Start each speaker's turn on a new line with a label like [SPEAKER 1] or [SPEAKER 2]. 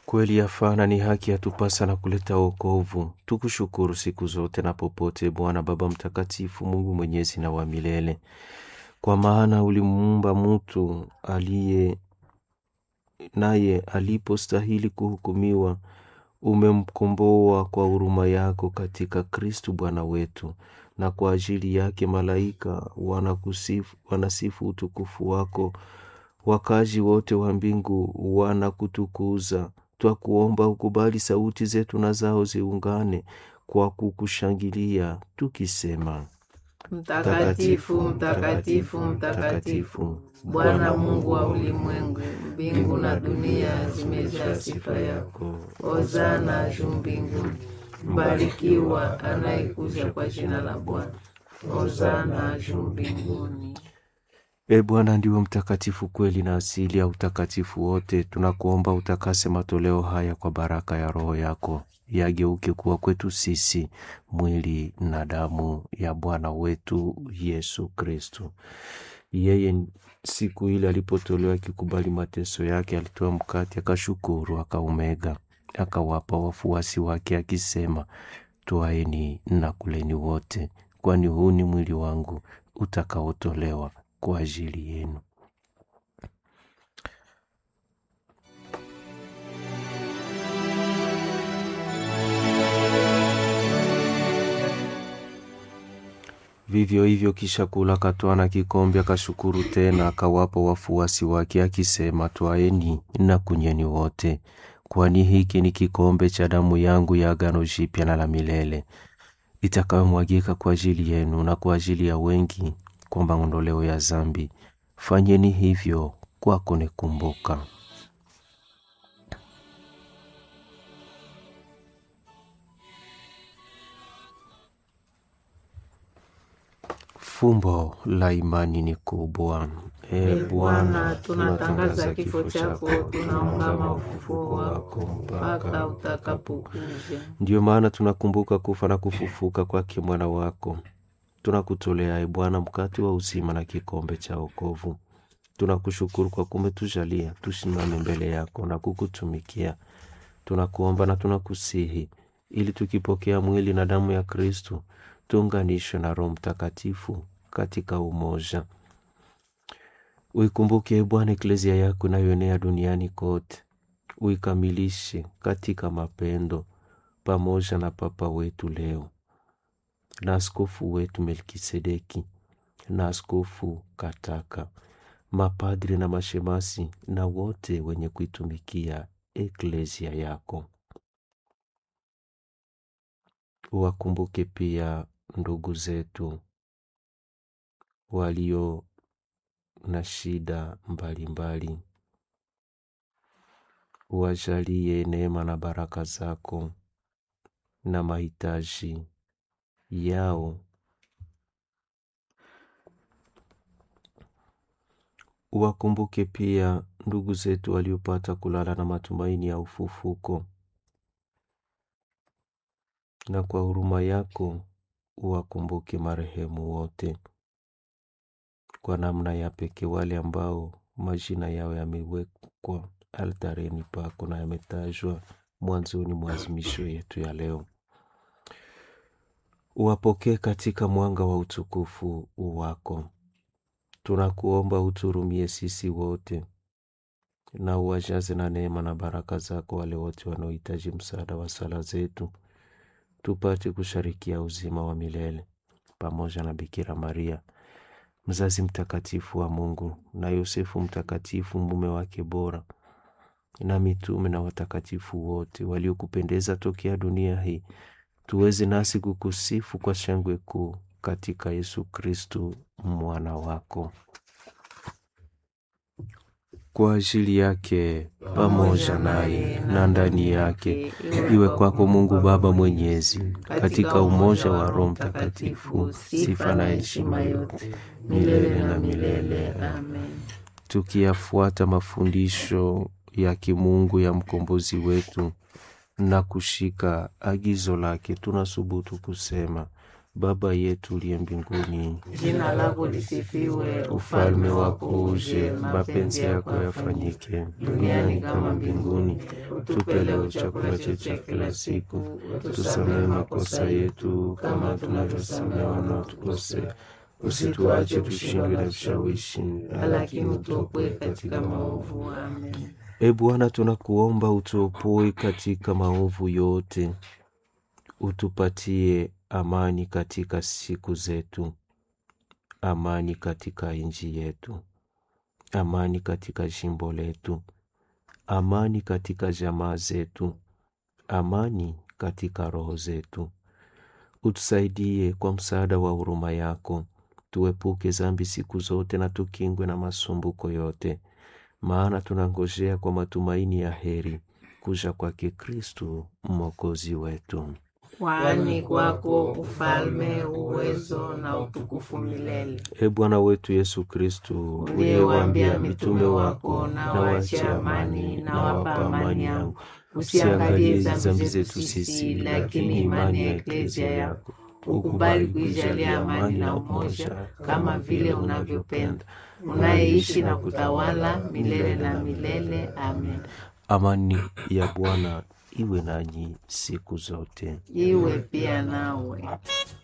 [SPEAKER 1] Kweli yafana ni haki yatupasa na kuleta wokovu. Tukushukuru siku zote na popote, Bwana Baba Mtakatifu, Mungu mwenyezi na wa milele, kwa maana ulimuumba mtu aliye naye alipostahili kuhukumiwa, umemkomboa kwa huruma yako katika Kristu Bwana wetu, na kwa ajili yake malaika wanakusifu, wanasifu utukufu wako, wakazi wote wa mbingu wanakutukuza. Twakuomba ukubali sauti zetu na zao ziungane kwa kukushangilia tukisema:
[SPEAKER 2] Mtakatifu, mtakatifu, mtakatifu, Bwana Mungu wa ulimwengu, mbingu na dunia zimejaa sifa yako. Hosana juu mbinguni. Mbarikiwa anayekuja kwa jina la Bwana. Hosana juu mbinguni.
[SPEAKER 1] E Bwana, ndiwe mtakatifu kweli na asili ya utakatifu wote. Tunakuomba utakase matoleo haya kwa baraka ya Roho yako, yageuke kuwa kwetu sisi mwili na damu ya Bwana wetu Yesu Kristu. Yeye siku ile alipotolewa akikubali mateso yake, alitoa mkate, akashukuru, akaumega, akawapa wafuasi wake akisema, twaeni na kuleni wote, kwani huu ni mwili wangu utakaotolewa kwa ajili yenu. Vivyo hivyo kisha kula, akatwaa na kikombe, akashukuru tena, akawapa wafuasi wake akisema, twaeni na kunyweni wote, kwani hiki ni kikombe cha damu yangu ya agano jipya na la milele, itakayomwagika kwa ajili yenu na kwa ajili ya wengi kwa maondoleo ya zambi. Fanyeni hivyo kwa kunikumbuka. Fumbo la imani ni kubwa.
[SPEAKER 2] E
[SPEAKER 1] E
[SPEAKER 2] Bwana, tunatangaza kifo chako, tunaungama ufufuo wako mpaka utakapokuja.
[SPEAKER 1] Ndiyo maana tunakumbuka kufa na kufufuka kwake mwana wako. Tunakutolea e Bwana mkate wa uzima na kikombe cha wokovu. Tunakushukuru kwa kumetujalia tusimame mbele yako na kukutumikia. Tunakuomba na tunakusihi ili tukipokea mwili na damu ya Kristu tuunganishwe na Roho Mtakatifu katika umoja. Uikumbuke e Bwana eklezia yako inayoenea duniani kote, uikamilishe katika mapendo, pamoja na Papa wetu leo na askofu wetu Melkisedeki na askofu Kataka, mapadri na mashemasi na wote wenye kuitumikia eklezia yako. Uwakumbuke pia ndugu zetu walio na shida mbalimbali, uwajalie neema na baraka zako na mahitaji yao. Uwakumbuke pia ndugu zetu waliopata kulala na matumaini ya ufufuko, na kwa huruma yako uwakumbuke marehemu wote, kwa namna ya pekee wale ambao majina yao yamewekwa altareni pako na yametajwa mwanzoni mwa azimisho yetu ya leo. Uwapokee katika mwanga wa utukufu wako. Tunakuomba uturumie sisi wote na uwajaze na neema na baraka zako wale wote wanaohitaji msaada wa sala zetu, tupate kusharikia uzima wa milele pamoja na Bikira Maria mzazi mtakatifu wa Mungu na Yosefu mtakatifu mume wake bora na mitume na watakatifu wote waliokupendeza tokea dunia hii, tuweze nasi kukusifu kwa shangwe kuu katika Yesu Kristu mwana wako. Kwa ajili yake pamoja naye na ndani yake, iwe kwako Mungu Baba Mwenyezi, katika umoja wa Roho Mtakatifu, sifa na heshima yote milele na milele.
[SPEAKER 2] Amen.
[SPEAKER 1] Tukiyafuata mafundisho ya kimungu ya mkombozi wetu na kushika agizo lake, tunasubutu kusema Baba yetu uliye mbinguni,
[SPEAKER 2] jina lako lisifiwe,
[SPEAKER 1] ufalme wako uje, mapenzi yako yafanyike duniani kama mbinguni. Tupe leo chakula chetu cha kila siku, tusamehe makosa yetu kama tunavyosamehe wanaotukosea, usituache tushindwe na vishawishi,
[SPEAKER 2] lakini utuokoe katika maovu. Amen.
[SPEAKER 1] E Bwana, tunakuomba utuopoe katika maovu yote, utupatie amani katika siku zetu, amani katika nchi yetu, amani katika jimbo letu, amani katika jamaa zetu, amani katika roho zetu. Utusaidie kwa msaada wa huruma yako, tuepuke zambi siku zote na tukingwe na masumbuko yote, maana tunangojea kwa matumaini ya heri kuja kwake Kristu mwokozi wetu.
[SPEAKER 2] Kwani kwako ufalme, uwezo na utukufu milele.
[SPEAKER 1] E Bwana wetu Yesu Kristu,
[SPEAKER 2] Uliyewaambia mitume wako, na waachie amani, na wapa amani yangu, usiangalie dhambi zetu sisi, lakini imani ya eklezia yako. Ukubali kuijalia amani na umoja, kama vile unavyopenda, unayeishi na kutawala milele na milele. Amen.
[SPEAKER 1] Amani ya Bwana iwe nanyi siku zote.
[SPEAKER 2] Iwe pia nawe.